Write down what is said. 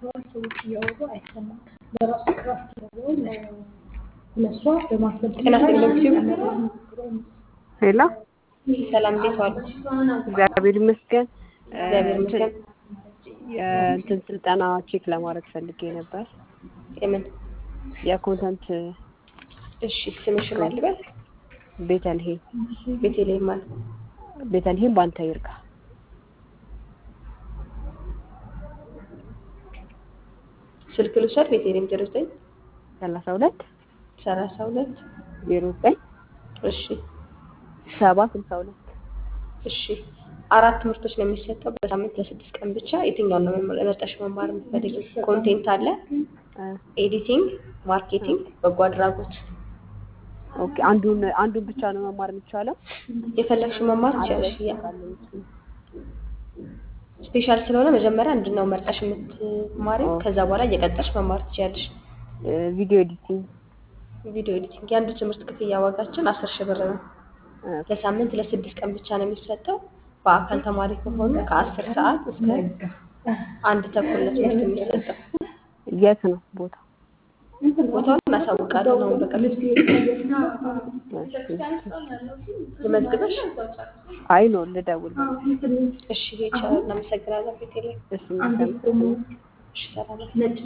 ጤና ይስጥልኝ። ሄሎ ሰላም እንዴት ዋሉ? እግዚአብሔር ይመስገን። እግዚአብሔር ይመስገን። የእንትን ስልጠና ቼክ ለማድረግ ፈልጌ ነበር። የምን? የኮንተንት እሺ ስምሽን ማን ልበል? ቤተልሔም ቤተልሔም ማለት ቤተልሔም ባንተ ይርጋ ስልክ ልውሰድ። ቤተልሔም ዜሮ ዘጠኝ ሰላሳ ሁለት ሰላሳ ሁለት ዜሮ ዘጠኝ እሺ ሰባ ስልሳ ሁለት እሺ አራት ትምህርቶች ነው የሚሰጠው በሳምንት ለስድስት ቀን ብቻ። የትኛውን ነው መርጠሽ መማር የምትፈልጊው? ኮንቴንት አለ፣ ኤዲቲንግ፣ ማርኬቲንግ፣ በጎ አድራጎት። ኦኬ አንዱን አንዱን ብቻ ነው መማር የሚቻለው? የፈለግሽው መማር ትችያለሽ። ያ ስፔሻል ስለሆነ መጀመሪያ አንዱን ነው መርጠሽ የምትማሪው። ከዛ በኋላ እየቀጠልሽ መማር ትችያለሽ። ቪዲዮ ኤዲቲንግ ቪዲዮ ኤዲቲንግ የአንዱ ትምህርት ክፍያ ዋጋችን አስር ሺህ ብር ነው። ለሳምንት ለስድስት ቀን ብቻ ነው የሚሰጠው። በአካል ተማሪ ከሆኑ ከአስር ሰዓት እስከ አንድ ተኩል ነው ትምህርት የሚሰጠው። የት ነው ቦታ? ቦታውን እናሳውቃለን። አሁን በቅርብ ልመዝግበሽ። አይ ነው ልደውል። እሺ ይቻላል። እናመሰግናለን። ቤቴሌ እሺ መልካም እሺ ሰላም